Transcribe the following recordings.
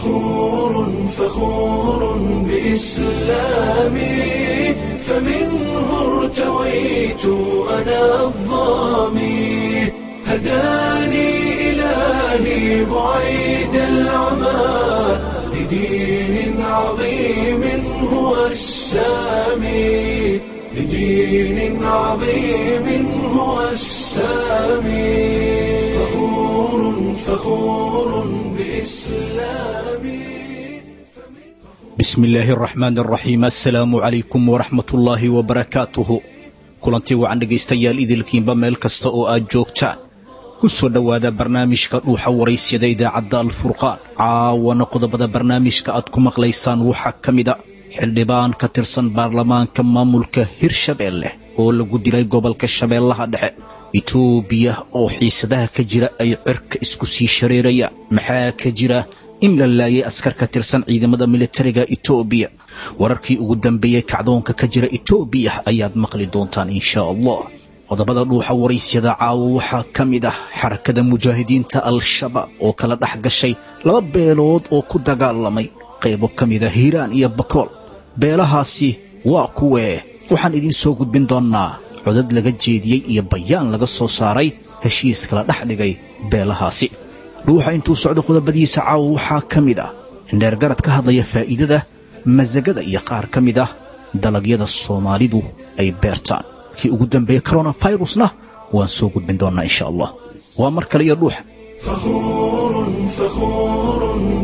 فخور فخور بإسلامي فمنه ارتويت أنا الظامي هداني إلهي بعيد العمى لدين عظيم هو السامي لدين عظيم هو السامي فخور فخور بإسلامي bismi illaahi araxmaan araxiim assalaamu calaykum waraxmat ullaahi wabarakaatuhu kulantii wacan dhegaystayaal idilkiinba meel kasta oo aad joogtaan ku soo dhowaada barnaamijka dhuuxa waraysyada idaacadda alfurqaan caawana qodobada barnaamijka aad ku maqlaysaan waxaa ka mida xildhibaan ka tirsan baarlamaanka maamulka hirshabeelle oo lagu dilay gobolka shabeellaha dhexe itoobiya oo xiisadaha ka jira ay cirka isku sii shareerayaan maxaa ka jira in la laayay askar ka tirsan ciidamada militariga itoobiya wararkii ugu dambeeyey kacdoonka ka jira itoobiya ayaad maqli doontaan inshaa allah qodobada dhuuxa waraysyada caawo waxaa ka mid ah xarakada mujaahidiinta al-shabaab oo kala dhex gashay laba beelood oo ku dagaalamay qaybo ka mida hiiraan iyo bakool beelahaasi waa kuwee waxaan idiin soo gudbin doonnaa codad laga jeediyey iyo bayaan laga soo saaray heshiis kala dhex dhigay beelahaasi dhuuxa intuu socdo qodobadiisa caawo waxaa ka mid ah indheergarad ka hadlaya faa'iidada masagada iyo qaar ka mid ah dalagyada soomaalidu ay beertaan kii ugu dambeeya koronafirusna waan soo gudbin doonnaa insha allah waa mar kale iyo dhuuxa فخور فخور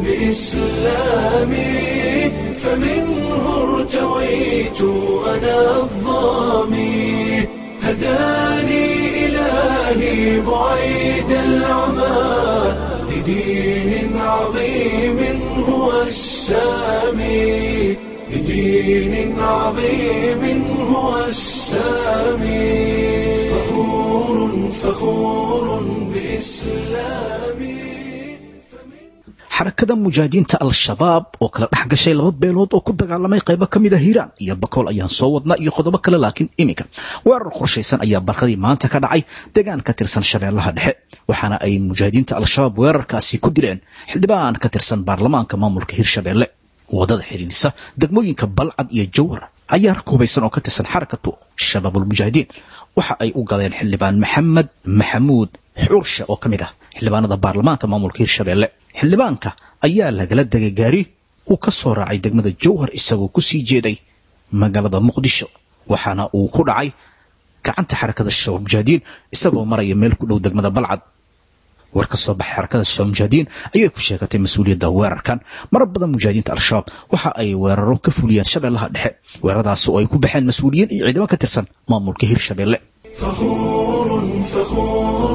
بإسلامي فمنه ارتويت أنا الظامي هداني إلهي بعيد العمى لدين عظيم هو السامي لدين عظيم هو السامي فخور فخور بإسلامي xarakada mujaahidiinta al-shabaab oo kala dhex gashay laba beelood oo ku dagaalamay qaybo ka mid a hiiraan iyo bakool ayaan soo wadnaa iyo qodobo kale laakiin iminka weerar qorshaysan ayaa barqadii maanta ka dhacay deegaan ka tirsan shabeellaha dhexe waxaana ay mujaahidiinta al-shabaab weerarkaasi ku dileen xildhibaan ka tirsan baarlamaanka maamulka hirshabeelle wadada xidhiidhisa degmooyinka balcad iyo jawhar ayaa rag hubaysan oo ka tirsan xarakatu shabaabulmujaahidiin waxa ay u galeen xildhibaan maxamed maxamuud xuurshe oo ka mid ah xildhibaanada baarlamaanka maamulka hirshabeelle xildhibaanka ayaa lagala degay gaari uu ka soo raacay degmada jawhar isagoo ku sii jeeday magaalada muqdisho waxaana uu ku dhacay gacanta xarakada shabaab mujaahidiin isagoo maraya meel ku dhow degmada balcad war ka soo baxay xarakada shabaab mujaahidiin ayay ku sheegatay mas-uuliyadda weerarkan marar badan mujaahidiinta al-shabaab waxa ay weeraro ka fuliyeen shabeellaha dhexe weeraradaasi oo ay ku baxeen mas-uuliyiin iyo ciidamo ka tirsan maamulka hirshabeelle فخور فخور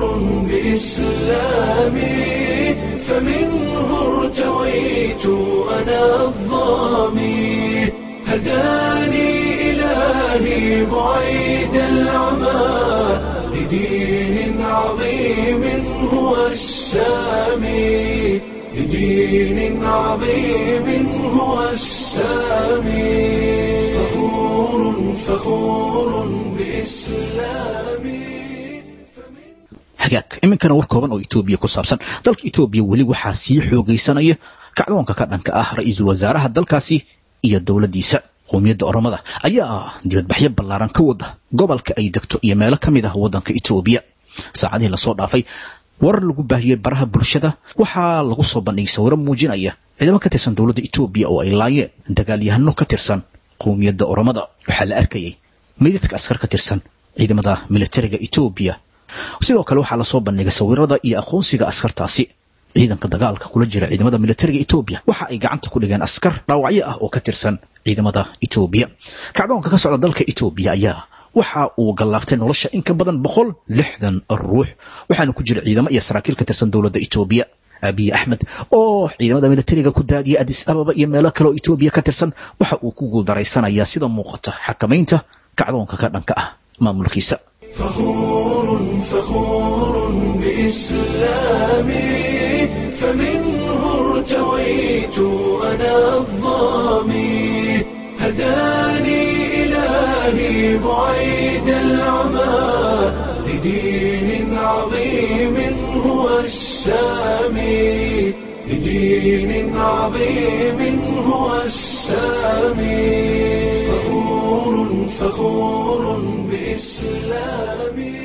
بإسلامي فمنه ارتويت أنا الظامي هداني إلهي بعيد العمى لدين عظيم هو السامي لدين عظيم هو السامي فخور فخور بإسلامي hagaag iminkana war kooban oo itoobiya ku saabsan dalka itoobiya weli waxaa sii xoogaysanaya kacdoonka ka dhanka ah ra-iisul wasaaraha dalkaasi iyo dowladdiisa qowmiyadda oromada ayaa dibadbaxyo ballaaran ka wada gobolka ay degto iyo meelo ka mid ah waddanka itoobiya saacadihii lasoo dhaafay warar lagu baahiyey baraha bulshada waxaa lagu soo bandhigay sawiro muujinaya ciidamo ka tirsan dowladda itoobiya oo ay laayeen dagaalyahano ka tirsan qowmiyadda oromada waxaa la arkayay meydadka askar ka tirsan ciidamada militariga itoobiya sidoo kale waxaa lasoo bandhigay sawirada iyo aqoonsiga askartaasi ciidanka dagaalka kula jira ciidamada militariga etoobiya waxa ay gacanta ku dhigeen askar dhaawacyo ah oo ka tirsan ciidamada etoobiya kacdoonka ka socda dalka etoobiya ayaa waxa uu gallaaftay nolosha in ka badan boqol lixdan ruux waxaana ku jira ciidamo iyo saraakiil ka tirsan dowladda etoobiya abiy axmed oo ciidamada militariga ku daadiyay adis ababa iyo meelo kale oo etoobiya ka tirsan waxa uu ku guuldaraysanaya sida muuqata xakamaynta kacdoonka ka dhanka ah maamulkiisa فخور فخور بإسلامي فمنه ارتويت أنا الظامي هداني إلهي بعيد العمى لدين عظيم هو السامي بدين عظيم هو السامي فخور فخور بإسلامي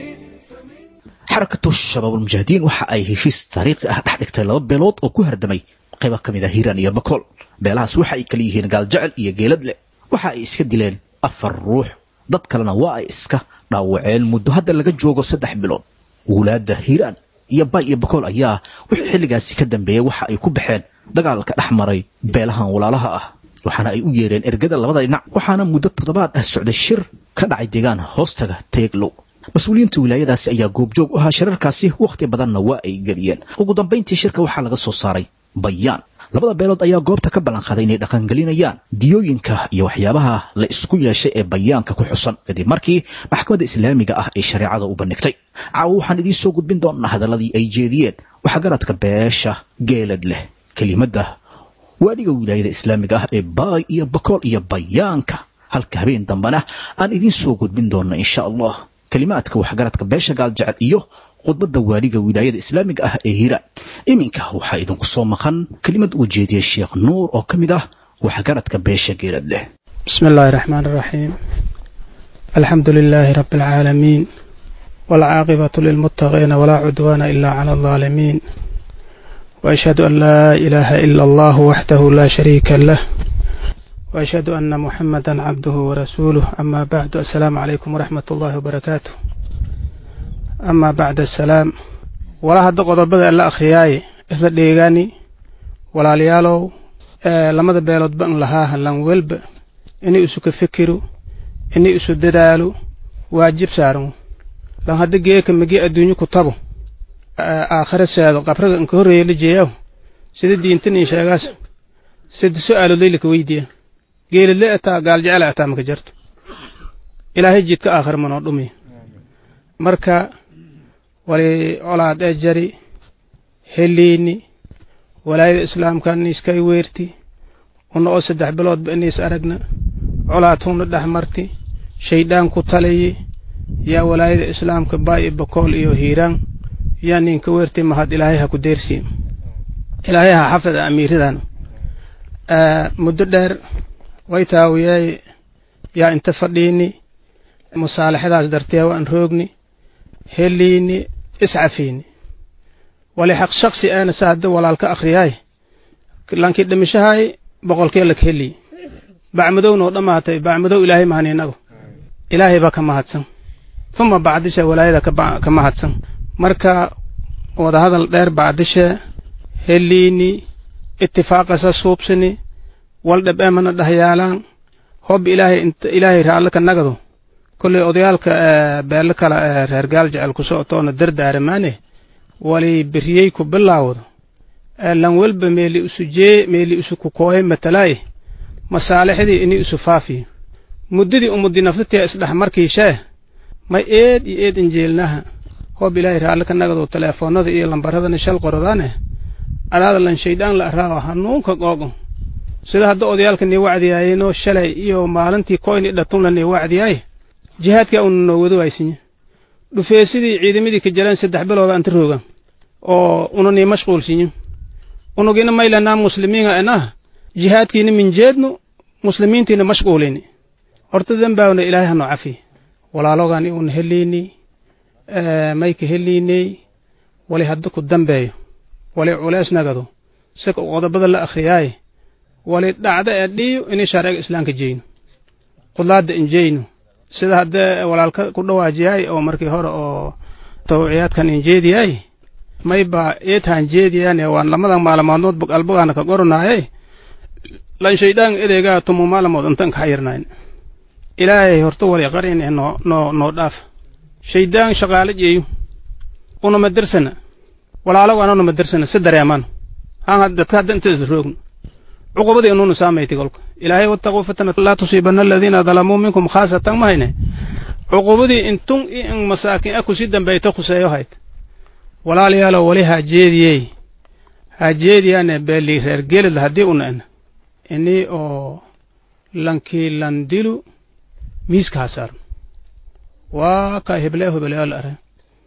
xarakatu shabaabulmujaahidiin waxa ay heshiis taariikhi ah dhex dhigtay laba beelood oo ku hardamay qaybo ka mid ah hiiraan iyo bakool beelahaas waxa ay kala yihiin gaaljecel iyo geeladle waxa ay iska dileen afar ruux dad kalena waa ay iska dhaawaceen muddo hadda laga joogo saddex bilood wulaadda hiiraan iyo bay iyo bakool ayaa wixii xilligaasi ka dambeeyey waxa ay ku baxeen dagaalka dhex maray beelahan walaalaha ah waxaana ay u yeereen ergada labada dhinac waxaana muddo toddobaad ah socday shir ka dhacay deegaan hoostaga teeglow mas-uuliyiinta wilaayadaasi ayaa goobjoog u ahaa shirarkaasi wakhti badanna waa ay geliyeen ugu dambayntii shirka waxaa laga soo saaray bayaan labada beelood ayaa goobta ka ballanqaaday inay dhaqangelinayaan diyooyinka iyo waxyaabaha la isku yeeshay ee bayaanka ku xusan kadib markii maxkamadda islaamiga ah ay shareecada u bandhigtay caawo waxaan idiin soo gudbin doonnaa hadalladii ay jeediyeen waxaa garadka beesha geelad leh kelimadda waadhiga wilaayada islaamiga ah ee baay iyo bakool iyo bayaanka halka habeen dambena aan idiin soo gudbin doonna insha allah kelimaadka waxgaradka beesha gaaljecel iyo khudbadda waaliga wilaayada islaamiga ah ee hiiraan iminka waxaa idinku soo maqan kelimad uu jeediyey sheekh nuur oo ka mid ah waxgaradka beesha geelad leh بسم الله الرحمن الرحيم الحمد لله رب العالمين والعاقبة للمتقين ولا عدوان إلا على الظالمين وأشهد أن لا إله إلا الله وحده لا شريك له وأشهد أن محمدا عبده ورسوله أما بعد السلام عليكم ورحمة الله وبركاته أما بعد السلام ولا هذا قضبة إلا أخرياي إذا ديغاني ولا ليالو آه لما بيلود بأن لها لان ولب إني أسو كفكرو إني أسو ددالو واجب سارو لان هذا جيك مجي الدنيا كتابو آه آخر سيادو قبرك انك هرية لجيو سيدي دينتني شاقاس سيدي سؤال ليلك ويديه geelile ataa gaal jecel ataa maka jarto ilaahay jidka aakhir manoo dhumi marka wali colaad ee jari heliini walaayada islaamka niiskay weerti una oo saddex biloodba iniis aragna colaad huna dhex marti shaydaan ku taliyi yaa walaayada islaamka baay bakool iyo hiiraan yaa ninka weerti mahad ilaahay ha ku deersi ilaahay ha xafid amiiradan muddo dheer way taawiyey yaa inta fadhiini musaalaxadaas dartee waan roogni heliini iscafiini wali xaq shaksi aana sa hadda walaalka akhriyaay lankii dhimishahay boqolkee lak heli bacmadow noo dhammaatay bacmadow ilaahay mahan inagu ilaahay baa ka mahadsan uma bacdisha walaayada ka mahadsan marka wadahadal dheer bacdishe heliini itifaaqasa suubsini wal dhab emana dhahyaalaan hob ilaahay ilaahay raallaka nagado kolley odayaalka beelo kala reer gaal jecel ku socotoona dardaaramaane wali beriyey ku bilaawdo lan welba meeli isu jee meeli isu ku kooye matalaaye masaalixdii ini isu faafiyo muddadii umudi naftatia isdhex markiishee may eed iyo eed injeelnaha hob ilaahay raallaka nagado teleefoonada iyo lambaradana shal qorodaane anaada lan shaydaan la araawo hanuunka googo sida hadda odayaalka nii wacdiyaayeenoo shalay iyo maalintii koyni dhatunla nii wacdiyaay jihaadkaa una noo wado waysinya dhufeesidii ciidamadii ka jaleen saddex bilooda anta roogan oo una nii mashquulsinyo unugina maylanaa muslimiinga enah jihaadkiina minjeednu muslimiintiina mashquulini horta dembaawna ilaahay hanoo cafi walaalogani una heliini mayka heliiney wali hadda ku dambeeyo wali culees nagado sika qodobada la akhriyaaye wali dhacda ee dhiyo inay sharciga islaamka jeyno qudlaadda injeyno sida haddee walaalka ku dhawaajiyay oo markii hore oo tawciyaadkan injeediyay mayba eetaan jeediyaane waan lamadan maalmoodnood albogaana ka goronaaye lan shaydaan edeegaa tumu maalamood intan ka xayirnayn ilaahay horta wali qarine noo noo noo dhaaf shaydaan shaqaale jeeyo unama dirsana walaalogaana unama dirsana si dareemaan haan dadka hadda inta isla roogno cuqubadii inuuna saamayti kolka ilaahay wattaquu fitna laa tusiibanna aladiina dalamuu minkum khaasatan mahayne cuqubadii intun i in masaakin a kusi dambayta khuseeyo hayd walaalayaalo wali haa jeediyey haa jeediyaane beeli reer gelid haddii una en ini oo lankii landilu miiska ha saarno waa kaa heblee hebeleo la are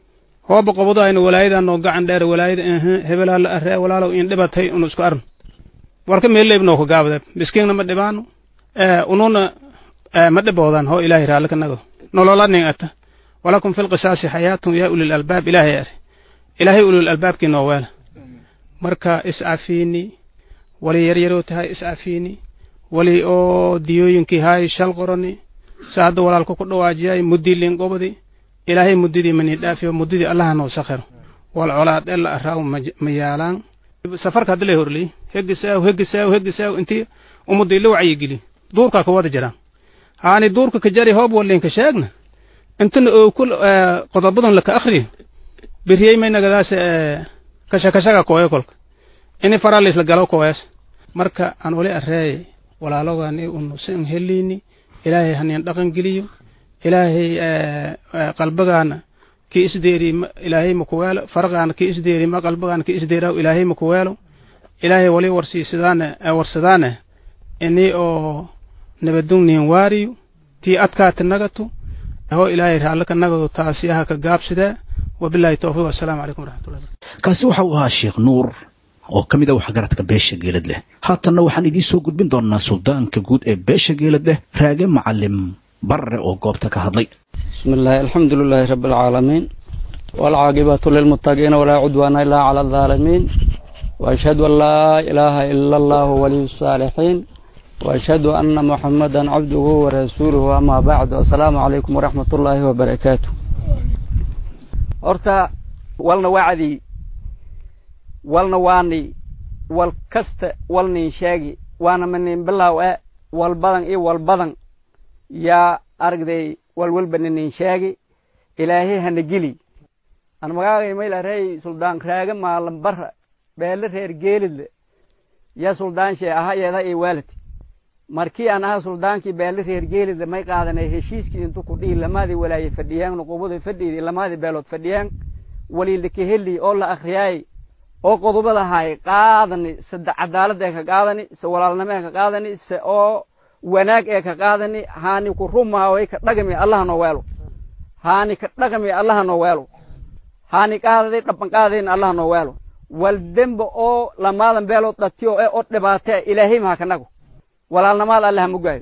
hooba qobodo aynu walaayadaa noo gacan dheer walaayada ehe hebelaa la aree walaalow in dhibatay unu isku arn warka meeleyb noo ka gaabade miskiinna ma dhibaano ununa ma dhiboodan hoo ilaahay raalli ka nago nololanin ata walakum fi lqisaasi xayaatun yaa ulil albaab ilaahay ari ilaahay ulil albaabkii noo weela marka iscafiini wali yaryaroo tahay iscafiini wali oo diyooyinkii haay shal qorani sa hadda walaalka ku dhawaajiyay muddii liinqobadi ilaahay muddidii manii dhaafiyo muddidii allaha noo sakhiro wal colaad ela araaw ma yaalaan safarka haddi lay horley hegisaaw hegisaaw hegisaaw intii ummadii la wacyigeli duurkaa ka wada jiraan haani duurka ka jari hoob walinka sheegna intana oo kul qodobadan laka akhriyo biriyey maynagadaas kashakashaga kooye kolka ini faraa laisla galo kooyaas marka aan wali areeye walaalogani unu sin helini ilaahay hanin dhaqan geliyo ilaahay qalbagaana ki isdeeri ilaahay makuweelo farqaana ki isdeeri ma qalbagaana ki isdeeraw ilaahay makuweelo ilaahay wali warsiisadaane warsadaane ini oo nabadungnihin waariyo tii adkaati nagatu ho ilaahay raallaka nagado taasi aha ka gaabsidee wabilahi towfiiq wasalaamu calaykum waraxmatullahi kaasi waxa uu ahaa sheekh nuur oo ka mid a waxgaradka beesha geelad leh haatanna waxaan idiin soo gudbin doonnaa suldaanka guud ee beesha geelad leh raage macalim barre oo goobta ka hadlay بسم الله الحمد لله رب العالمين والعاقبة للمتقين ولا عدوان إلا على الظالمين وأشهد أن لا إله إلا الله ولي الصالحين وأشهد أن محمدا عبده ورسوله أما بعد السلام عليكم ورحمة الله وبركاته horta walna wacdi walna waani wal kasta walnin sheegi waana manin bilow e wal badan iyo wal badan yaa aragday walwalba nanin sheegi ilaahay hana geli an magaagay maylarey suldaan raaga maalan bara beele reer geelidle ya suldaan shee aha yeeda iyo waalid markii aan aha suldaankii beele reer geelidle may qaadanay heshiiskii intu ku dhihi lamaadii walaaye fadhiyeen nuquubadii fadhiidii lamaadii beelood fadhiyeen waliilaka heli oo la akriyaay oo qodobada ahay qaadani sade cadaalad ee ka qaadani se walaalnimo ee ka qaadani se oo wanaag ee ka qaadani haani ku rumaaway ka dhagami allaha noo weelo haani ka dhagami allaha noo weelo haani qaadaday dhaban qaadayna allaha noo weelo wal dembe oo lamaadan beelood dhatiyo ee oo dhibaatee ilaahay maha kanago walaalnamaad allaha mugaayo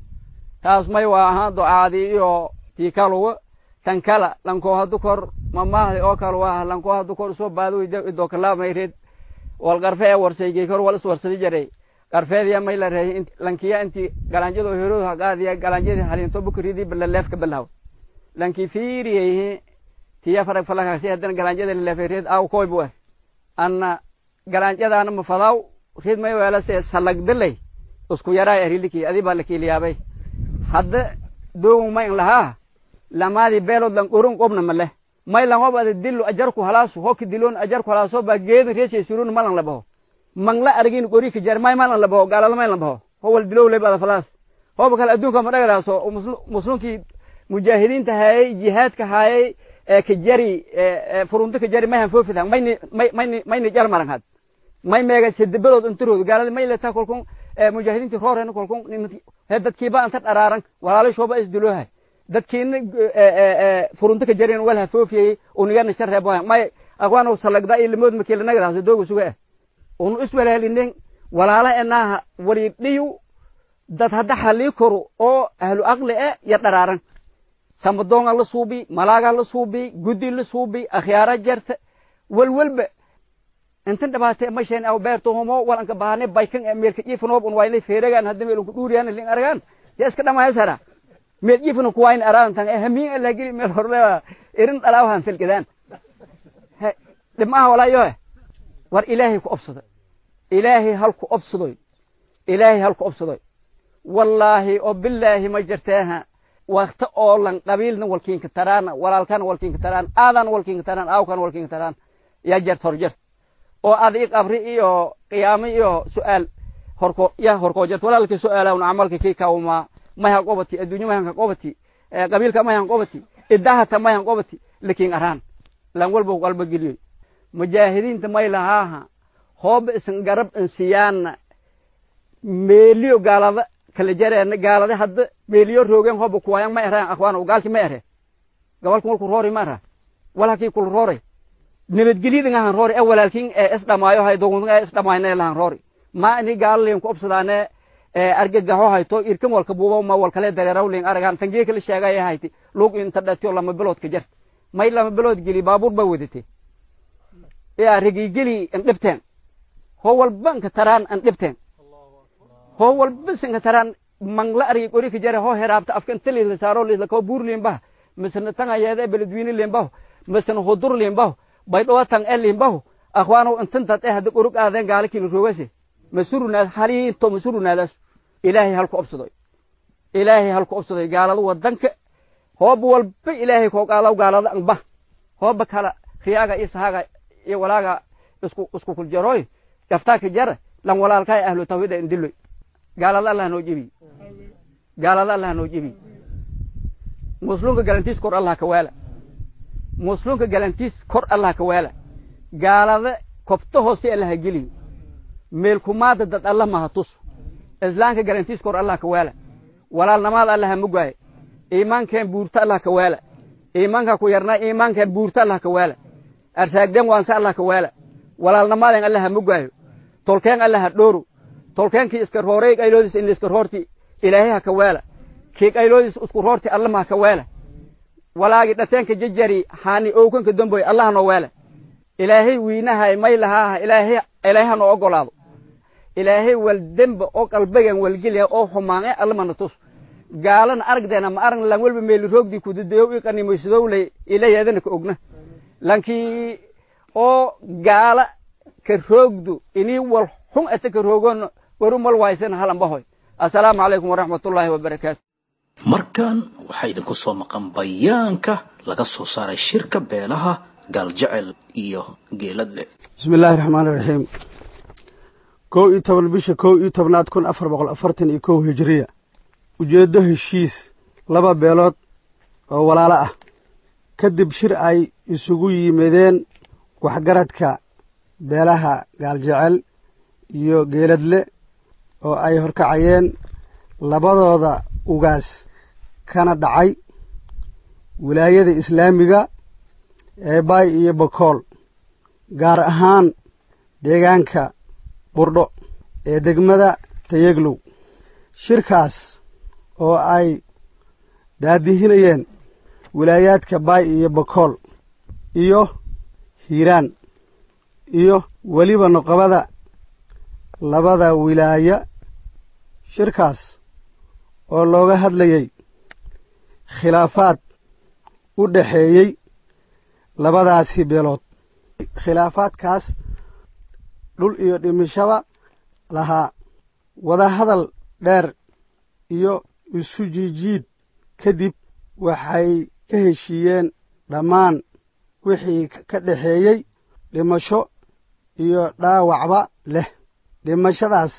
taas may waa ahaan ducaadii iyo tii kaluwa tan kala lankoo hadu kor mamahdi oo kale waa lankoo hadu kor soo baadoweyda idoo kalaamay reed wal qarfe ee warsaygay kor wal iswarsadi jaray qarfeediya may la reeyay lankiya intii galanjado heroodu haqaadiya galanjadii haliinto bukuridii balaleefka balaw lankii fiiriyay tiya farag falakaasi haddana galanjada laleefay reed aw koy bu anna galanjadaana mafadaw reed may weela se salagdalay isku yaraa eriliki adi baa lakiiliyaabay hadda doogun may lahaa lamaadii beelood lan qorun qobna male may lan hob ada dillo ajarku halaasu hoki dilon ajarku halaaso baa geedin reeshay surun malan labaho mangla argin qori ka jar may malan labaho gaalada may labaho ho wal dilow le bada falaas hoba kale adduunka ma dhagadaaso muslimkii mujaahidiinta hayay jihaadka hayay ka jari furunta ka jari mayhan foofida mayni mayni mayni jar maran had may meega sidibadood intiroodu gaalada may letaa kolkun mujaahidiintii rooreen kolkun he dadkiiba anta dharaaran walaalashooba isdiloohay dadkiina furunta ka jareen wal hafoofiyey unigana shareeboha may aqwaan salagda iyo limood makiila nagadaas dooga suga ah unu iswalaalinen walaala enaaha wali dhiyu dad hadda halii koro oo ahlu aqli e ya dharaaran samadoonga la suubi malaaga la suubi guddi la suubi akhyaara jarta walwalba intan dhabaate masheen aw beerto homo walanka baahane baykan e meelka iifanoob un waynay feeragaan hadda meelunku dhuuriyaan lin aragaan ya iska dhamahaysara meel ifna kuwayn araantan eh hamiin alla geli meel horle irin dhalaawahan filkidaan dhibmaha walaayo war ilaahay ku obsado ilaahay hal ku obsadoy ilaahay hal ku obsadoy wallaahi oo bilaahi ma jirteeha wakta oo lan qabiilna walkiinka taraana walaalkana walkiinka taraan aadan walkiinka taraan aawkana walkiinka taraan yaa jert hor jert oo adi qabri iyo qiyaamo iyo su'aal horko ya horkoo jert walaalkii su'aalawn camalka kii kawmaa mayan qobati adduunyo mayanka qobati qabiilka mayan qobati idahata mayan qobati lakin araan lan walba qalba geliyoy mujaahidiinta may lahaaha hooba isan garab insiyaana meeliyo gaalada kala jareena gaalada hadda meeliyo roogeen hooba kuwayan ma ereen akhwaano gaalki ma ere gabalku walku roori ma era walakii kul roore nabadgelyadin ahan roori e walaalkin ee isdhamaayo hay dogun ee isdhamaayna lahan roori ma ini gaalalin ku obsadaane argagaxo hayto irkan walka buuba ma walkale dareerawlin aragan tangee kala sheegaya hayti lug inta dhatiyo lama bilood ka jarta may lama bilood geli baabuur baa wadate yaa rigigeli an dhibteen hoo walba nka taraan an dhibteen hoo walba sinka taraan mangla argi qori ka jare hoo heraabta afkan tali la saaro la ko buur limbaha misna tanga yeeda beledweyne limbaho misna hudur limbaho bay dhawatan e limbaho akhwaano intantad eh hadda qorug aadeen gaala kila roogase masurunaad haliinto masurunaadaas ilaahay halku obsadoy ilaahay halku obsadoy gaalada wadanka hooba walba ilaahay koo qaalaw gaalada anba hooba kala khiyaaga iyo sahaaga iyo walaaga isku isku kuljaroy daftaaka jara lan walaalkaa ahlu tawhida indiloy gaalada allah noo jebi gaalada allah noo jebi muslimka galantiis kor allah ka waala muslimka galantiis kor allah ka waala gaalada kobto hooste allah geliyo meelkumaada dad alla maha tus islaamka galantiis kor allah ka waala walaalnamaada allah mugaaye iimaankeen buurta allah ka waala iimaanka ku yarnaa iimaankeen buurta allah ka waala arsaagden waanse allah ka waala walaalnamaadeen allah mugaayo tolkeen allah dhooro tolkeenkii iska roorey qayloodis in iska roorti ilaahay ha ka waala kii qayloodis isku roorti alla ma ha ka waala walaagi dhateenka jajari haani owkanka damboy allah noo waala ilaahay wiinahay may lahaaha ilaahay ilaahay ha noo ogolaado ilaahay wal demba oo qalbigan walgeliya oo xumaange allamana tus gaalana aragdeena ma arag lan walba meeli roogdii kudadeyow i qanimaysadowlay ilayaadana ka ogna lankii oo gaala ka roogdu inii wal xun ata ka roogoon waru mal waysana halanbahoy assalaamu calaykum waraxmatullaahi wabarakaatu markan waxaa idinku soo maqan bayaanka laga soo saaray shirka beelaha gaaljecel iyo geeladle bismi illaahi raxmaani raxiim kow iyo toban bisha kow iyo tobnaad kun afar boqol afartan iyo kow hijiriya ujeeddo heshiis laba beelood oo walaalo ah kadib shir ay isugu yimideen waxgaradka beelaha gaaljecel iyo geeladle oo ay horkacayeen labadooda ugaas kana dhacay wilaayada islaamiga ee baay iyo bakool gaar ahaan deegaanka burdho ee degmada tayeglow shirkaas oo ay daadihinayeen wilaayaadka baay iyo bakool iyo hiiraan iyo weliba noqobada labada wilaaya shirkaas oo looga hadlayey khilaafaad u dhexeeyey labadaasi beelood khilaafaadkaas dhul iyo dhimashaba lahaa wadahadal dheer iyo isu jiijiid kadib waxay ka heshiiyeen dhammaan wixii ka dhexeeyey dhimasho iyo dhaawacba leh dhimashadaas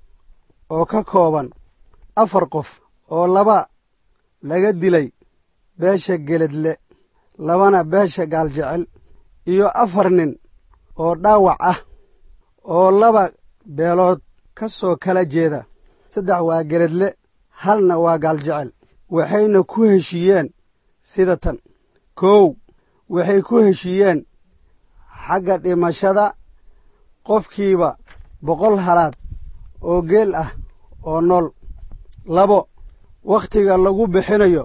oo ka kooban afar qof oo laba laga dilay beesha geledle labana beesha gaaljecel iyo afar nin oo dhaawac ah oo laba beelood ka soo kala jeeda saddex waa geledle halna waa gaaljecel waxayna ku heshiiyeen sida tan kow waxay ku heshiiyeen xagga dhimashada qofkiiba boqol halaad oo geel ah oo nool labo wakhtiga lagu bixinayo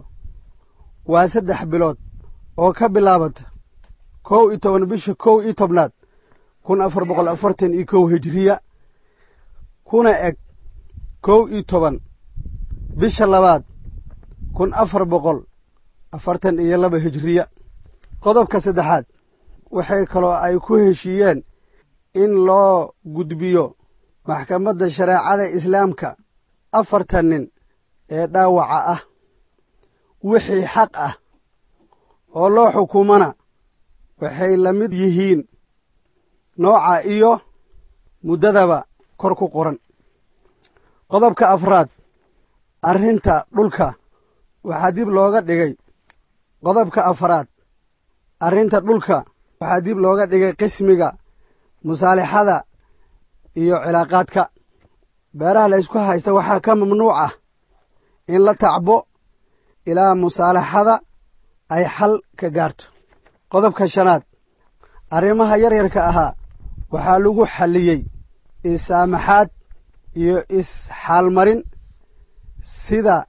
waa saddex bilood oo ka bilaabata kow iyo toban bisha kow iyo tobnaad kun afar boqol afartan iyo kow hijiriya kuna eg kow iyo toban bisha labaad kun afar boqol afartan iyo laba hijiriya qodobka saddexaad waxay kaloo ay ku heshiiyeen in loo gudbiyo maxkamadda shareecada islaamka afartan nin ee dhaawaca ah wixii xaq ah oo loo xukumana waxay la mid yihiin nooca iyo muddadaba kor ku qoran qodobka afraad arrinta dhulka waxaa dib looga dhigay qodobka afraad arrinta dhulka waxaa dib looga dhigay qismiga musaalixada iyo cilaaqaadka beeraha la ysku haysta waxaa ka mamnuuc ah in la tacbo ilaa musaalaxada ay xal ka gaarto qodobka shanaad arrimaha yaryarka ahaa waxaa lagu xalliyey is-saamaxaad iyo is-xaalmarin sida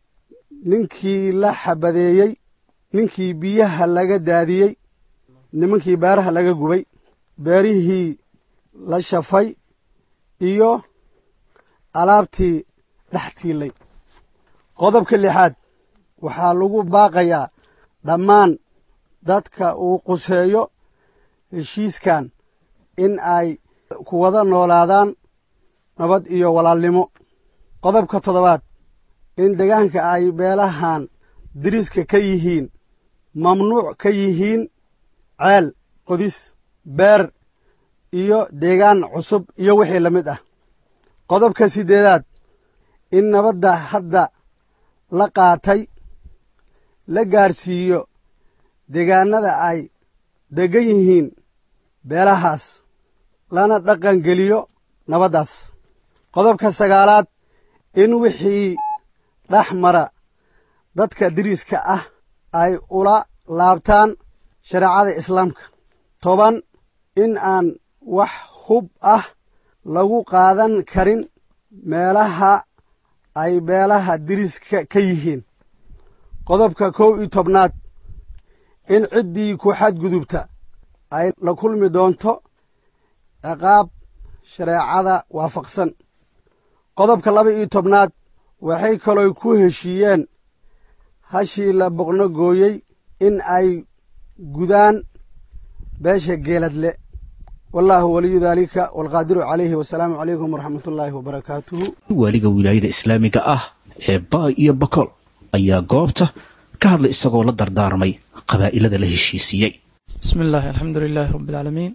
ninkii la xabadeeyey ninkii biyaha laga daadiyey nimankii beeraha laga gubay beerihii la shafay iyo alaabtii dhex tiilay qodobka lixaad waxaa lagu baaqayaa dhammaan dadka uu quseeyo heshiiskan in ay ku wada noolaadaan nabad iyo walaalnimo qodobka toddobaad in degaanka ay beelahan diriska ka yihiin mamnuuc ka yihiin ceel qodis beer iyo deegaan cusub iyo wixii la mid ah qodobka siddeedaad in nabadda hadda la qaatay la gaarsiiyo deegaanada ay deggan yihiin beelahaas lana dhaqan geliyo nabaddaas qodobka sagaalaad in wixii dhex mara dadka diriska ah ay ula laabtaan shareecada islaamka toban in aan wax hub ah lagu qaadan karin meelaha ay beelaha diriska ka yihiin qodobka kow iyo tobnaad in ciddii ku xadgudubta ay la kulmi doonto ciqaab shareecada waafaqsan qodobka laba iyo tobnaad waxay kaloo ku heshiiyeen hashii la boqno gooyey in ay gudaan beesha geeladle wallaahu waliyu daalika waalqaadiru calayhi wasalaamu calaykum waraxmat ullaahi wabarakaatuhu waaliga wilaayada islaamiga ah ee baay iyo bakool ayaa goobta ka hadlay isagoo la dardaarmay qabaa'ilada la heshiisiiyey بسم الله الحمد لله رب العالمين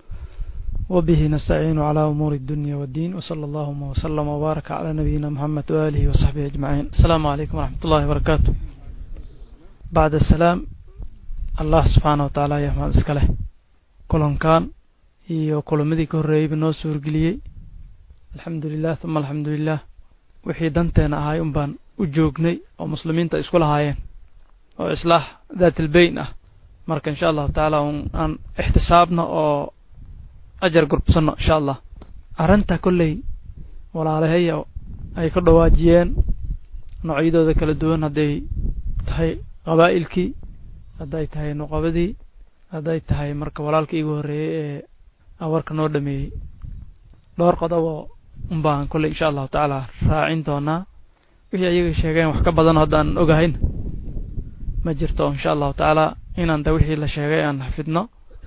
وبه نستعين على أمور الدنيا والدين وصلى اللهم وسلم وبارك على نبينا محمد وآله وصحبه أجمعين السلام عليكم ورحمة الله وبركاته بعد السلام الله سبحانه وتعالى يا محمد اسكاله كلن كان iyo kulamadii ka horreeyey ba noo suurgeliyey alxamdulilah uma alxamdulilah wixii danteena ahay un baan u joognay oo muslimiinta isku lahaayeen oo islaax daatilbeyn ah marka insha allahu tacaala un aan ixtisaabno oo ajar gurbsano insha allah arrinta kolley walaalahaya ay ka dhawaajiyeen noocyadooda kala duwan hadday tahay qabaa'ilkii hadday tahay nuqabadii hadday tahay marka walaalka iigu horreeyey ee awarka noo dhameeyey dhowr qodoboo un baan kolley insha allahu tacaala raacin doonaa wixii ayaga sheegeen wax ka badan haddaan ogahayn ma jirto insha allahu tacaala inaan da wixii la sheegay aan xafidno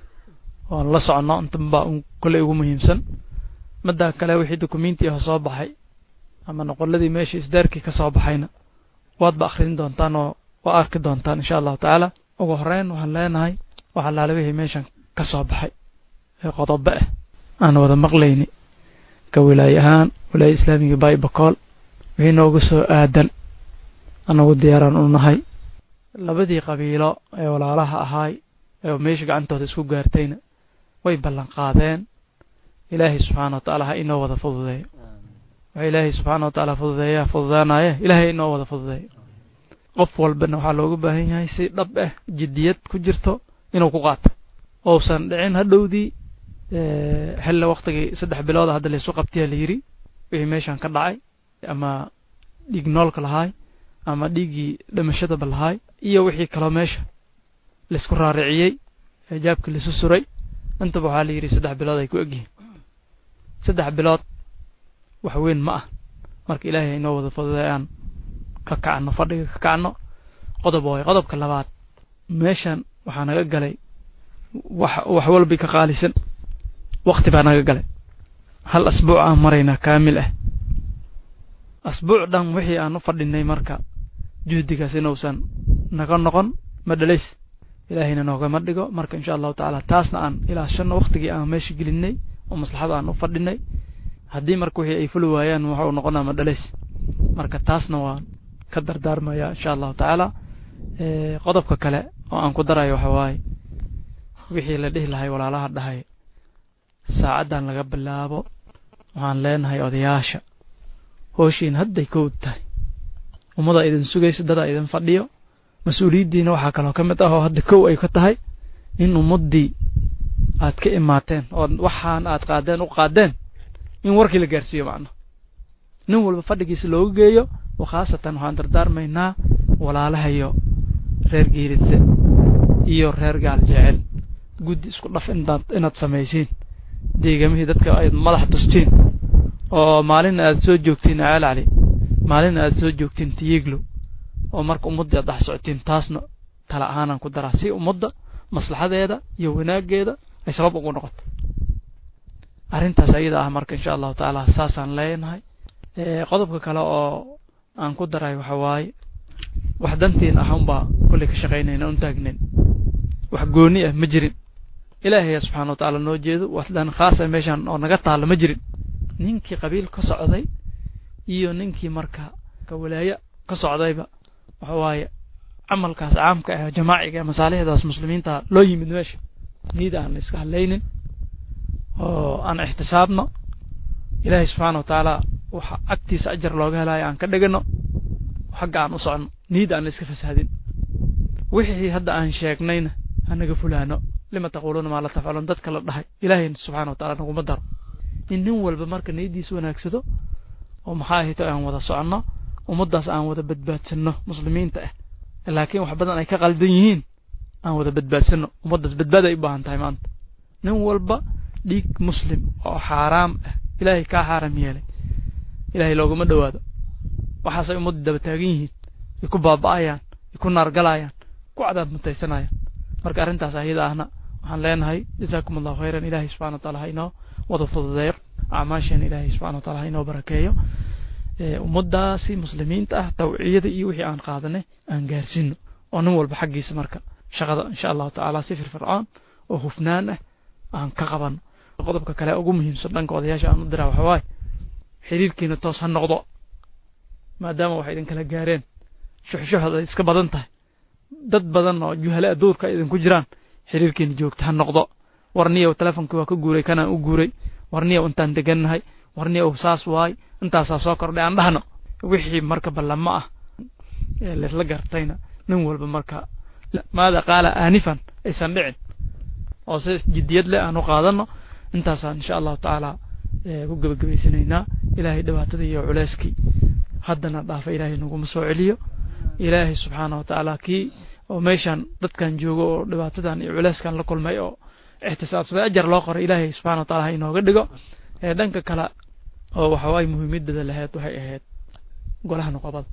oon la soconno intanba un kolley ugu muhiimsan middaa kale wixii dukumentiah soo baxay ama noqoladii meeshii isdaarkii ka soo baxayna waadba akhrin doontaan oo waa arki doontaan insha allahu tacaala ugu horeyn waxaan leenahay waxa laala wixii meeshan ka soo baxay ee qodobo ah aan wada maqlayni ka wilaaye ahaan wilaaya islaamiga baay bakool wixii nooga soo aadan anagu diyaaraan u nahay labadii qabiilo ee walaalaha ahaay ee meesha gacantooda isku gaartayna way ballan qaadeen ilaahay subxaana wa tacaala ha inoo wada fududeeyo waxa ilaahay subxaana wa tacaala fududeeyaa fududaanaye ilaahay inoo wada fududeeyo qof walbana waxaa looga baahan yahay si dhab ah jiddiyad ku jirto inuu ku qaato ousan dhicin hadhowdii xilla waktigii saddex bilooda hadda laysu qabtiya la yidhi wixii meeshan ka dhacay ama dhiig noolka lahaay ama dhiiggii dhimashadaba lahaay iyo wixii kaloo meesha laysku raariciyey eejaabkii laisu suray intaba waxaa la yidhi saddex bilood ay ku egyihiin saddex bilood wax weyn ma ah marka ilaahay inoo wada fududay aan ka kacno fadhiga ka kacno qodob waayo qodobka labaad meeshan waxaa naga galay wax wax walbi ka qaalisan wakti baa naga galay hal asbuuc aan maraynaa kaamil ah asbuuc dhan wixii aan u fadhinay marka juhdigaas inuusan naga noqon ma dhalays ilaahayna noogama dhigo marka insha allahu tacaala taasna aan ilaashano waktigii aan meesha gelinay oo maslaxada aan u fadhinay haddii marka wixii ay fuli waayaan waxa uu noqonaa ma dhalays marka taasna waan ka dardaarmaya insha allahu tacaala qodobka kale oo aan ku darayo waxa waaye wixii la dhihi lahay walaalaha dhahay saacaddan laga bilaabo waxaan leenahay odayaasha hooshiin hadday kowd tahay ummadaa idin sugaysa dadaa idin fadhiyo mas-uuliyaddiina waxaa kaloo ka mid ah oo hadda kow ay ka tahay in ummaddii aad ka imaateen oo waxaan aad qaadeen u qaadeen in warkii la gaarsiiyo macna nin walba fadhigiisa loogu geeyo oo khaasatan waxaan dardaarmaynaa walaalahayo reer geeridse iyo reer gaal jecel guddi isku dhaf inaad inaad samaysiin deegamihii dadka ayd madax tustiin oo maalin aad soo joogtiin acaal cali maalin aad soo joogtiin tiyiglo oo marka ummaddii aad dhex socotiin taasna tala ahaanaan ku daraa si ummadda maslaxadeeda iyo wanaaggeeda ay sabab ugu noqoto arrintaas ayada ah marka insha allahu tacaala saasaan leenahay qodobka kale oo aan ku daray waxa waaye wax dantiin ah unbaa kolley ka shaqaynayna un taagnayn wax gooni ah ma jirin ilaahaya subxana wa tacaala noo jeedo wax dan khaasa meeshan oo naga taalla ma jirin ninkii qabiil ka socday iyo ninkii marka ka walaayo ka socdayba waxa waaye camalkaas caamka ah jamaaciga masaalixdaas muslimiinta loo yimid meesha niid aan la iska hadlaynin oo aan ixtisaabno ilaahay subxaana wa tacaala waxa agtiisa ajar looga helayo aan ka dhigano xagga aan u socno niid aan la iska fasahdin wixii hadda aan sheegnayna hanaga fulaano lima taquuluuna maa la tafcaluun dadka la dhahay ilaahay subxana wa taala naguma daro in nin walba marka niyaddiisa wanaagsado oo maxaa ahayto aan wada soconno ummaddaas aan wada badbaadsanno muslimiinta ah laakiin wax badan ay ka qaldan yihiin aan wada badbaadsanno ummaddaas badbaad ay u baahan tahay maanta nin walba dhiig muslim oo xaaraam ah ilaahay kaa xaaram yeelay ilaahay looguma dhowaado waxaasay ummaddu daba taagan yihiin ay ku baaba'ayaan ay ku naargalayaan ku cadaab mutaysanayaan marka arrintaas ayada ahna waxaan leenahay jazaakum allahu khayran ilaahay subxana wa taala ha inoo wada fududeeyo acmaasheen ilaahay subxana wa taala ha inoo barakeeyo ummaddaasi muslimiinta ah tawciyada iyo wixii aan qaadanay aan gaarsiino oo nin walba xaggiisa marka shaqada insha allahu tacaala si firfircoon oo hufnaan ah aan ka qabano qodobka kale ugu muhiimsan dhanka odayaasha aan u diraa waxa waaye xiriirkiina toos ha noqdo maadaama waxay idin kala gaareen shuxshuxda ay iska badan tahay dad badan oo juhale aduurka ay idinku jiraan xiriirkiina joogta ha noqdo warniyow telefonkii waa ka guuray kanaan u guuray warniyow intaan degannahay warniyow saas waay intaasaa soo kordhay aan dhahno wixii marka ballamo ah ee laisla gartayna nin walba marka maada qaala aanifan aysan dhicin oo si jiddiyad leh aan u qaadano intaasaan insha allahu tacaala ku gebagabaysanaynaa ilaahay dhibaatada iyo culeyskii haddana dhaafa ilaahay naguma soo celiyo ilaahay subxaana wa tacaala kii oo meeshan dadkan joogo oo dhibaatadan iyo culeyskan la kulmay oo ixtisaabsaday ajar loo qoray ilaahay subxana wa taala ha inooga dhigo ee dhanka kale oo waxa waaye muhiimadada lahayd waxay ahayd golaha noqobada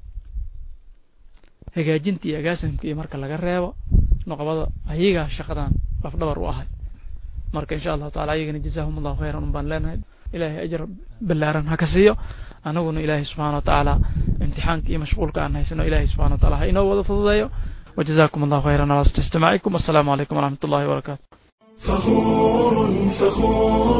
hagaajinta iyo agaasimka iyo marka laga reebo noqobada ayagaa shaqadan lafdhabar u ahay marka insha allahu taala ayagana jazaahum allahu khayran un baan leenahay ilaahay ajar ballaaran ha ka siiyo anaguna ilaahay subxana wa tacaala imtixaanka iyo mashquulka aan haysano ilaahay subxana wa taala ha inoo wada fududeeyo وجزاكم الله خيرا على استماعكم والسلام عليكم ورحمة الله وبركاته فخور فخور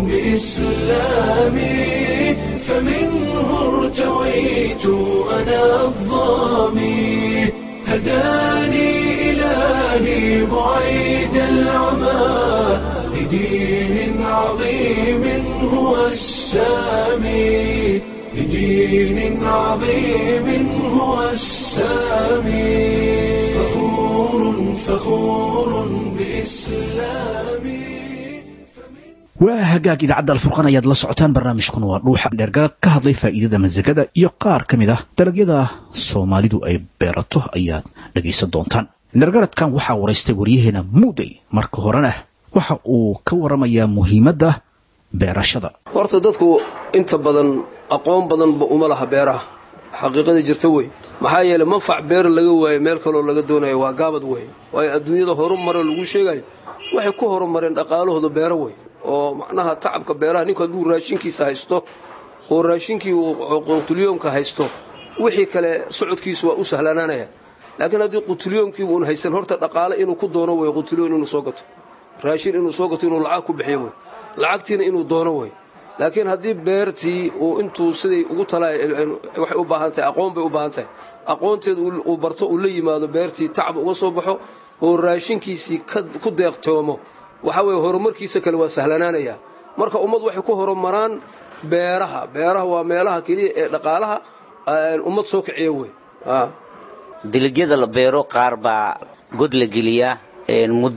بإسلامي فمنه ارتويت أنا الظامي هداني إلهي بعيد العمى لدين عظيم هو السامي لدين عظيم هو السامي فخور فخور بإسلامي waa hagaag idaacadda alfurqan ayaad la socotaan barnaamijkuna waa dhuuxa dheergaga ka hadlay faa'iidada masagada iyo qaar ka mid ah dalagyada soomaalidu ay beerato ayaad dhegaysan doontaan dhergaradkan waxaa waraystay waryaheena muudey marka horena waxa uu ka waramayaa muhiimadda beerashada horta dadku inta badan aqoon badanba uma laha beeraha xaqiiqada jirta wey maxaa yeeley manfac beer laga waayo meel kaloo laga doonayo waa gaabad wey waayo adduunyada horumare lagu sheegayo waxay ku horumareen dhaqaalahooda beero wey oo macnaha tacabka beeraha ninku hadduu raashinkiisa haysto oo raashinkii uu qutulyoomka haysto wixii kale socodkiisu waa u sahlanaanaya laakiin haddii qutulyoomkii uun haysan horta dhaqaale inuu ku doono wey qutulyoon inuu soo gato raashin inuu soo gato inuu lacag ku bixiyo wey lacagtiina inuu doono wey laakiin haddii beertii uu intuu siday ugu tala waxay u baahan tahay aqoon bay u baahan tahay aqoonteeda uu barto uu la yimaado beertii tacab uga soo baxo oo raashinkiisii ku deeqtoomo waxaa weeye horumarkiisa kale waa sahlanaanaya marka ummad waxay ku horumaraan beeraha beeraha waa meelaha keliya ee dhaqaalaha ummad soo kiciya wey dalagyada la beero qaar baa god la geliyaa muddo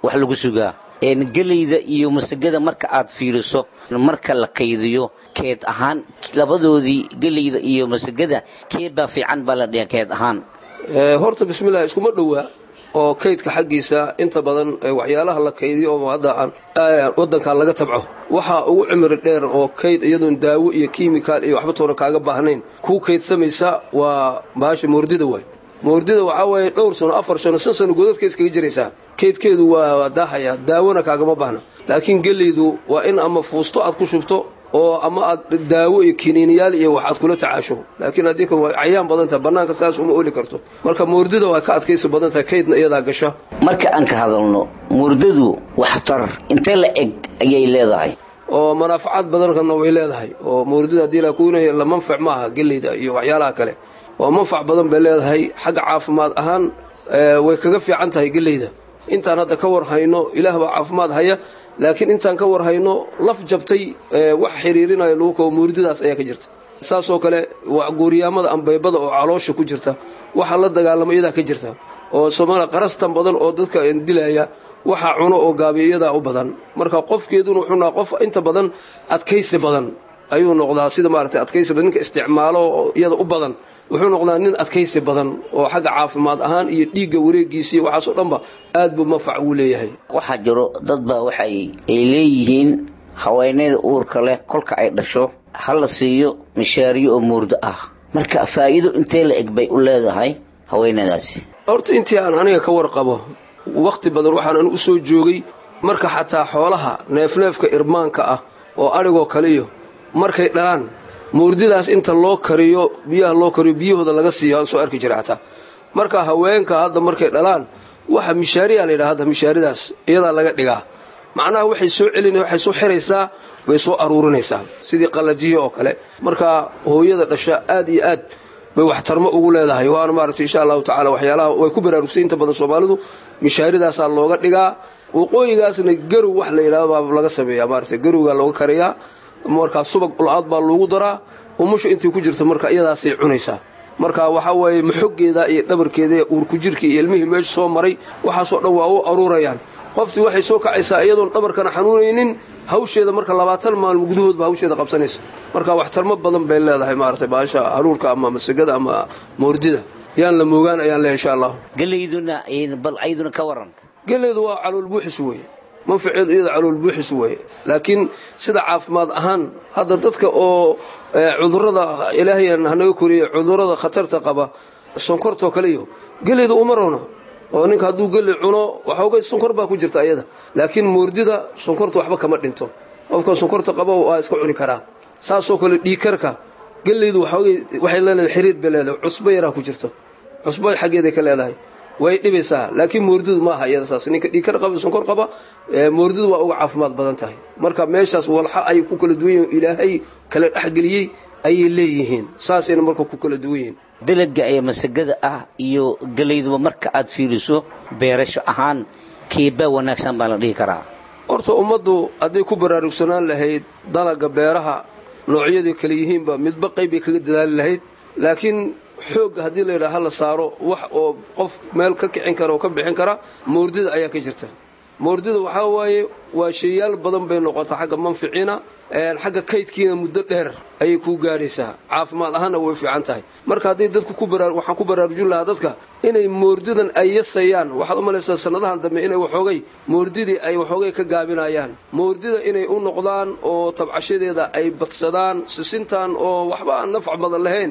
wax lagu sugaa geleyda iyo masagada marka aad fiiriso marka la kaydiyo keed ahaan labadoodii geleyda iyo masagada keed baa fiican baa la dhiha keed ahaan horta bismillah iskuma dhowaa oo kaydka xaggiisa inta badan waxyaalaha la kaydiyo oo hadda aan waddankan laga tabco waxaa ugu cimri dheer oo kayd iyadoon daawo iyo kiimikaal iyo waxba toona kaaga baahnayn kuu kaydsamaysa waa baasha moordida waay moordida waxaa waaye dhowr sano afar sano shan sano godadka iskaga jiraysaa keydkeedu waa daahaya daawona kaagama baahna laakiin geleydu waa in ama fuusto aad ku shubto oo ama aad daawo iyo kiniiniyaal iyo wax aad kula tacaasho laakiin haddii ka way cayaan badan tahay bannaanka saas uma oli karto marka moordida waa ka adkaysi badan tahay kaydna iyadaa gasha marka aan ka hadalno moordadu waxtar intee la eg ayay leedahay oo manaafacaad badankana way leedahay oo moordida haddii la kuunaya la manfac ma aha geleyda iyo waxyaalaha kale oo manfac badan bay leedahay xagga caafimaad ahaan way kaga fiican tahay geleyda intaan hadda ka war hayno ilaah baa caafimaad haya laakiin intaan ka war hayno laf jabtay wax xiriirinayo lagu kao moordidaas ayaa ka jirta saasoo kale waa guuriyaamada ambeybada oo caloosha ku jirta waxa la dagaalama iyadaa ka jirta oo somalia qarastan badan oo dadka dilaya waxa cuno oo gaabiya iyadaa u badan marka qofkeeduna wuxuu naha qof inta badan adkaysi badan ayuu noqdaa sida maaragtay adkaysi badan ninka isticmaalo iyada u badan wuxuu noqdaa nin adkaysi badan oo xagga caafimaad ahaan iyo dhiigga wareegiisa iyo waxaasoo dhanba aad buu manfac uu leeyahay waxaa jiro dad baa waxay ay leeyihiin haweeneyda uurka leh kolka ay dhasho ha la siiyo mishaariyo oo muurdo ah marka faa'iido intee la eg bay u leedahay haweeneydaasi horta intii aan aniga ka warqabo wakhti badan waxaan anu u soo joogay marka xataa xoolaha neefneefka irmaanka ah oo adhigoo kaliyo markay dhalaan moordidaas inta loo kariyo biyaha loo kariyo biyahooda laga siiyo aan soo arki jiray xataa marka haweenka hadda markay dhalaan waxa mishaariyaa layidhaha hadda mishaaridaas iyadaa laga dhigaa macnaha waxay soo celina waxay soo xiraysaa way soo aruurinaysaa sidii qallajiya oo kale marka hooyada dhasha aad iyo aad bay waxtarmo ugu leedahay waana maaragtay insha allahu tacala waxyaalaha way ku baraarugsay inta badan soomaalidu mishaaridaasaa looga dhigaa waqooyigaasna garow wax la yidhahdo baa laga sameeyaa maaragtay garowgaa looga kariyaa markaa subag ul-aad baa loogu daraa umusha intii ku jirta marka iyadaasay cunaysaa marka waxaa waaye maxoggeeda iyo dhabarkeeda iyo uurku jirkii iyo ilmihii meesha soo maray waxaasoo dhan waa u aruurayaan qoftii waxay soo kacaysaa iyadoon dhabarkana xanuunaynin hawsheeda marka labaatan maalmo gudahoodba hawsheeda qabsanaysa marka waxtarmo badan bay leedahay maaragtay baasha haruurka ama masagada ama moordida yaan la moogaan ayaan leehay insha allah geleyduna bal ayaduna ka waran geleydu waa calool buuxis weeye manfaceedu iyada calool buuxis weeye laakiin sida caafimaad ahaan hadda dadka oo cudurrada ilaahay hanaga koriye cudurrada khatarta qaba sonkortoo kaliyo geleyda uma roona oo ninka hadduu geli cuno waxoogay sonkor baa ku jirta ayada laakiin moordida sonkorta waxba kama dhinto qofka sonkorta qaba waa iska cuni karaa saasoo kale dhiikarka geleydu waxoogay waxay leedahay xiriir bay leedahay cusbo yaraa ku jirto cusbo xaggeeday ka leedahay way dhibaysaa laakiin moordidu ma aha iyada saas ninka dhiikar qaba sonkor qaba moordidu waa uga caafimaad badan tahay marka meeshaas walxa ay ku kala duwan yihiin ilaahay kala dhexgeliyey ayay leeyihiin saasayna marka ku kala duwan yihiin dalaga ee masagada ah iyo gelayduba marka aad fiiriso beerasho ahaan keebaa wanaagsan baa la dhihi karaa horta ummaddu hadday ku baraarugsanaan lahayd dalaga beeraha noocyadii kale yihiinba midba qayb bay kaga dadaali lahayd laakiin xoogga haddii layidhaha hala saaro wax oo qof meel ka kicin kara oo ka bixin kara moordida ayaa ka jirta moordida waxaa waaye waa sheeyaal badan bay noqota xagga manficiina xagga kaydkiina muddo dheer ayay kuu gaadhaysaa caafimaad ahaanna way fiican tahay marka haddii dadku waxaan ku baraarujin lahaa dadka inay moordidan ay yasayaan waxaad u malaysaa sannadahan dambe inay waxoogay moordidii ay waxoogay ka gaabinayaan moordida inay u noqdaan oo tabcashadeeda ay badsadaan sisintan oo waxba aan nafc badan lahayn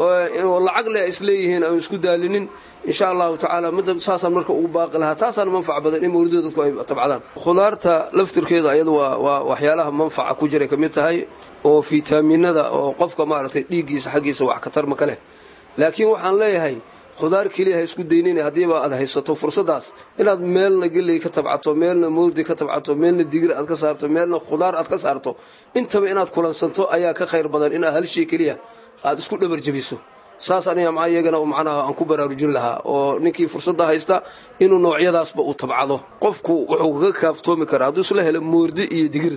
oo lacag leh isleeyihiin aan isku daalinin insha allahu tacaala midda saasaan marka ugu baaqi lahaa taasaan manfac badan in mawlida dadku ay tabcadaan khudaarta laftirkeeda ayadu waa waa waxyaalaha manfaca ku jiray ka mid tahay oo fitaaminada oo qofka maaragtay dhiiggiisa xaggiisa wax ka tarma ka leh laakiin waxaan leeyahay khudaar keliya ha isku daynin haddiiba aad haysato fursaddaas inaad meelna geley ka tabcato meelna mawrdi ka tabcato meelna digir aad ka saarto meelna khudaar aad ka saarto intaba inaad kulansanto ayaa ka khayr badan inaad hal shay keliya aad isku dhabar jebiso saas aniga maa iyagana macnaha aan ku baraarujin lahaa oo ninkii fursadda haysta inuu noocyadaasba uu tabcado qofku wuxuu kaga kaaftoomi karaa hadduu isla helo moordi iyo digir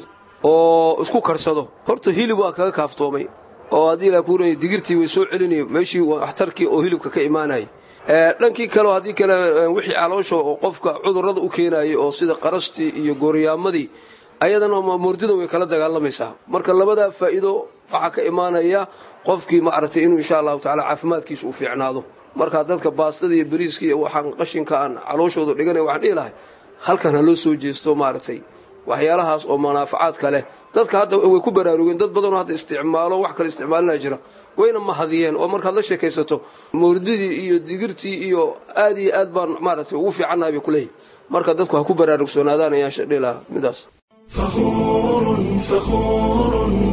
oo isku karsado horta hilib waa kaga kaaftoomay oo haddii ilaa kuuranay digirtii way soo celinaya meeshii waxtarkii oo hilibka ka imaanayay dhankii kaleo haddii kale wixii caloosha oo qofka cudurrada u keenayay oo sida qarastii iyo gooriyaamadii ayadana murdidan way kala dagaalamaysaa marka labadaa faa'iido waxaa ka imaanaya qofkii maaragtay inuu insha allahu tacala caafimaadkiisa u fiicnaado marka dadka baastada iyo bariiska iyo waxaan qashinka aan calooshooda dhiganay waxaan dhihi lahay halkan ha loo soo jeesto maaragtay waxyaalahaas oo manaafacaadka leh dadka hadda way ku baraarugeen dad badanoo hadda isticmaalo wax kale isticmaalinaa jira wayna mahadiyeen oo markaad la sheekaysato mawrdidii iyo digirtii iyo aad iyo aad baan maaragtay ugu fiicannahay bay kuleeyihin marka dadku ha ku baraarugsoonaadaan ayaan shadhi lahaa midaas فخور فخور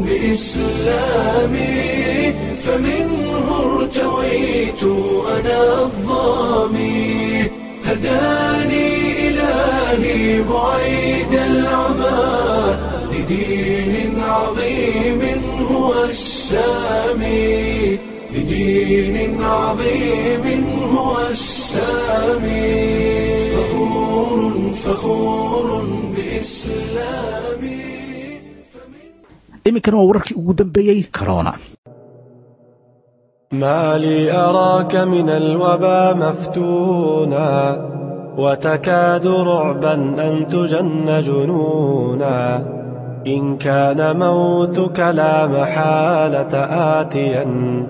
بإسلامي فمنه ارتويت أنا الظامي هداني إلهي بعيد العمى لدين عظيم هو السامي لدين عظيم هو السامي فخور فخور بإسلامي iminkana waa wararkii ugu dambeeyey corona ما لي أراك من الوبا مفتونا وتكاد رعبا أن تجن جنونا إن كان موتك لا محالة آتيا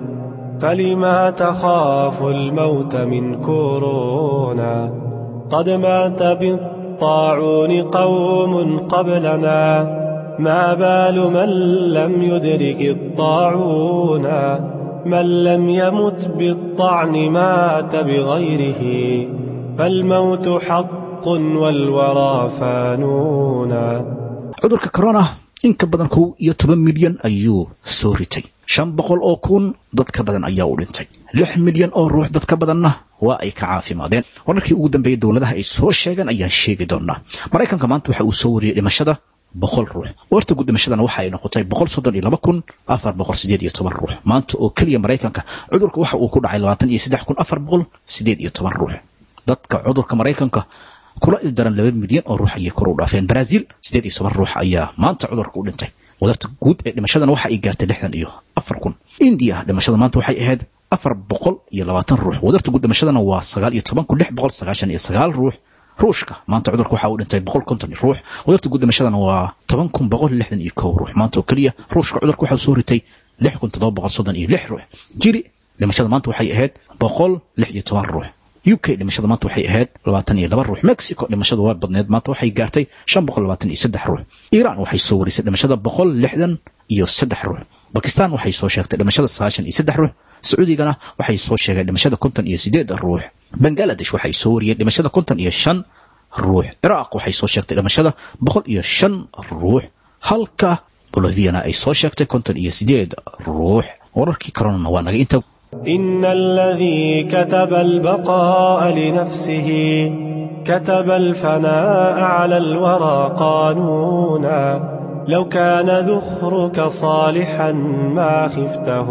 فلما تخاف الموت من كورونا قد مات بالطاعون قوم قبلنا ما بال من لم يدرك الطاعون من لم يمت بالطعن مات بغيره فالموت حق والورى فانون cudurka corona in ka badan kow iyo toban milyan ayuu soo ritay shan boqol oo kun dad ka badan ayaa u dhintay lix milyan oo ruux dad ka badanna waa ay ka caafimaadeen wararkii ugu dambeeyey dowladaha ay soo sheegeen ayaan sheegi doonaa maraykanka maanta waxa uu soo wariyey dhimashada boqol ruux warta guud dhimashadana waxa ay noqotay boqol soddon iyo laba kun afar boqol sideed iyo toban ruux maanta oo keliya maraykanka cudurka waxa uu ku dhacay labaatan iyo saddex kun afar boqol sideed iyo toban ruux dadka cudurka maraykanka kula ildaran laba milyan oo ruux ayay kor u dhaafeen brazil sideed iyo toban ruux ayaa maanta cudurka u dhintay wadarta guud ee dhimashadana waxa ay gaartay lixdan iyo afar kun indiya dhimashada maanta waxay ahayd afar boqol iyo labaatan ruux wadarta guud dhimashadana waa sagaal iyo toban kun lix boqol sagaashan iyo sagaal ruux ruushka maanta cudurka waxa uu dhintay boqol konton ruux wadarta guud dhimashadana waa toban kun boqol lixdan iyo kow ruux maanta oo keliya ruushka cudurka waxaa soo ritay lix kun toddoba boqol soddon iyo lix ruux jiri dhimashada maanta waxay ahayd boqol lix iyo toban ruux u k dhimashada maanta waxay ahayd labaatan iyo laba ruux mexico dhimashada waa badneed maanta waxay gaartay shan boqol labaatan iyo saddex ruux iiraan waxay soo warisay dhimashada boqol lixdan iyo saddex ruux bakistan waxay soo sheegtay dhimashada sagaashan iyo saddex ruux sacuudigana waxay soo sheegeen dhimashada konton iyo sideed ruux bangaladesh waxay soo wariyeen dhimashada konton iyo shan ruux ciraaq waxay soo sheegtay dhimashada boqol iyo shan ruux halka boloviana ay soo sheegtay konton iyo sideed ruux wararkii koronana waa naga inta إن الذي كتب البقاء لنفسه كتب الفناء على الورى قانونا لو كان ذخرك صالحا ما خفته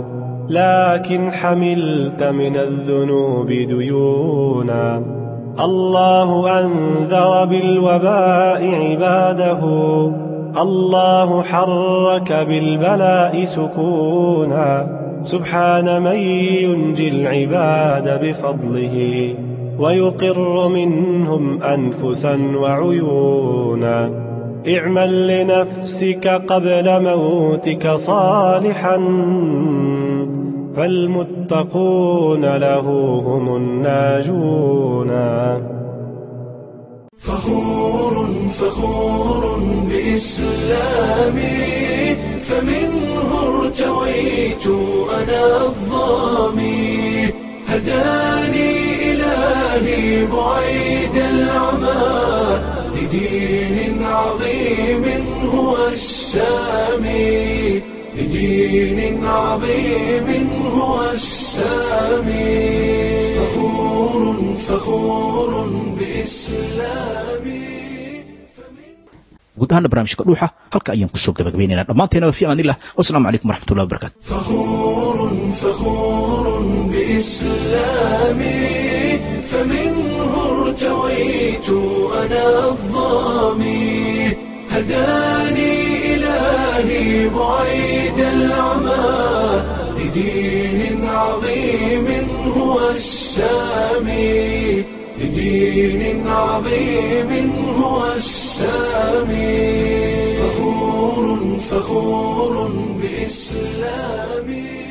لكن حملت من الذنوب ديونا الله أنذر بالوباء عباده الله حرك بالبلاء سكونا سبحان من ينجي العباد بفضله ويقر منهم أنفسا وعيونا اعمل لنفسك قبل موتك صالحا فالمتقون له هم الناجون فخور فخور بإسلامي فمنه ارتويت أنا الظامي هداني إلهي بعيد العمى لدين عظيم هو السامي لدين عظيم هو السامي فخور فخور بإسلامي guud ahaana barnaamijka dhuuxa halka ayaan kusoo gabagabaynaynaa dhammaanteena fi amaanillah wasalaamu calaykum waraxmatullahi wabarakatu فخور فخور بإسلامي فمنه ارتويت أنا الظامي هداني إلهي بعيد العمى لدين عظيم هو السامي لدين عظيم هو السامي فخور فخور بإسلامي